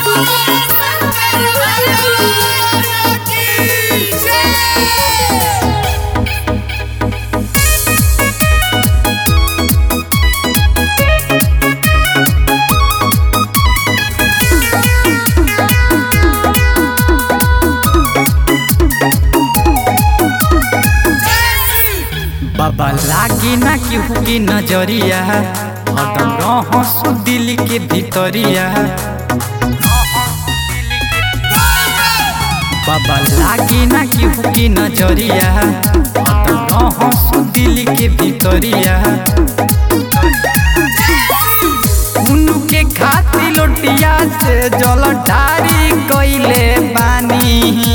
बाबा लागी ना केहू की नजरिया हरदम रहसु दिल के भीतरिया बाबा लागी ना केहू की नजरिया हरदम रहसु दिल के भीतरिया उनके खाती लोटिया से जल ढारी कइले बानी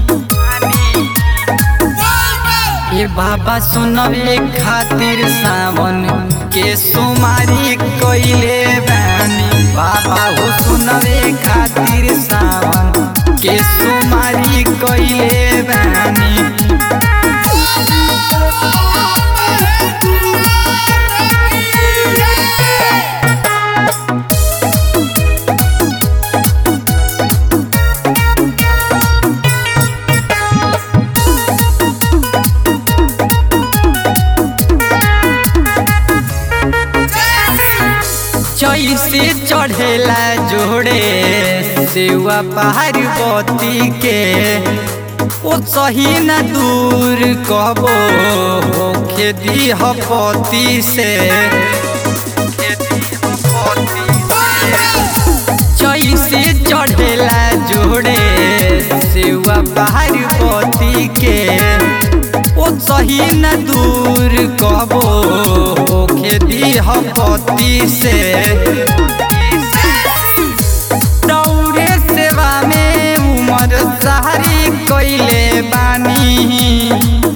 ये बाबा सुनवे खातिर सावन के सुमारी कइले बानी बाबा हो सुनवे खातिर सावन के सुमारी कइले बानी जैसे चढ़ेला जोड़े सेवा पार्वती के ओ सही न दूर कबो होखे दीह पति से जैसे चढ़ेला जोड़े सेवा पार्वती के ओ सही न दूर कबो होखे दीह पति से दौरे सेवा में उमर सारी कइले बानी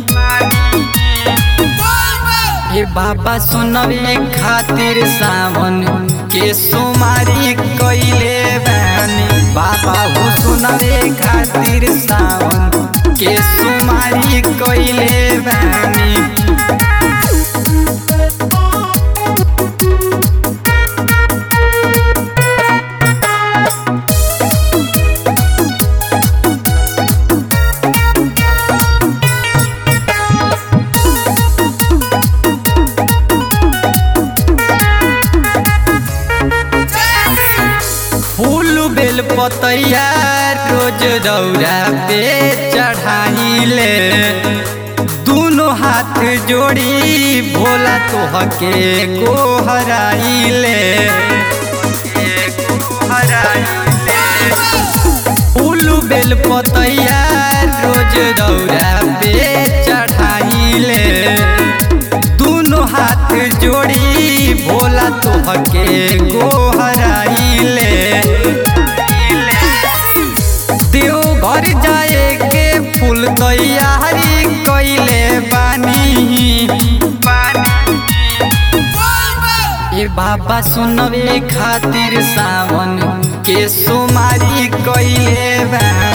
हे बाबा सुनवे खातिर सावन के सुमारी कइले बानी बाबा हो सुनवे खातिर सावन के सुमारी कइले बानी फूल बेल पतैया रोज दौरा पे चढ़ाइले दोनों हाथ जोड़ी भोला तोहके को हराइले फूल बेल पतैया रोज दौरा पे चढ़ाइले दोनों हाथ जोड़ी भोला तोहके को हराइले देव घर जाए के फूल तैयारी कइले बानी ए बाबा सुनवे खातिर सावन के सुमारी कइले बानी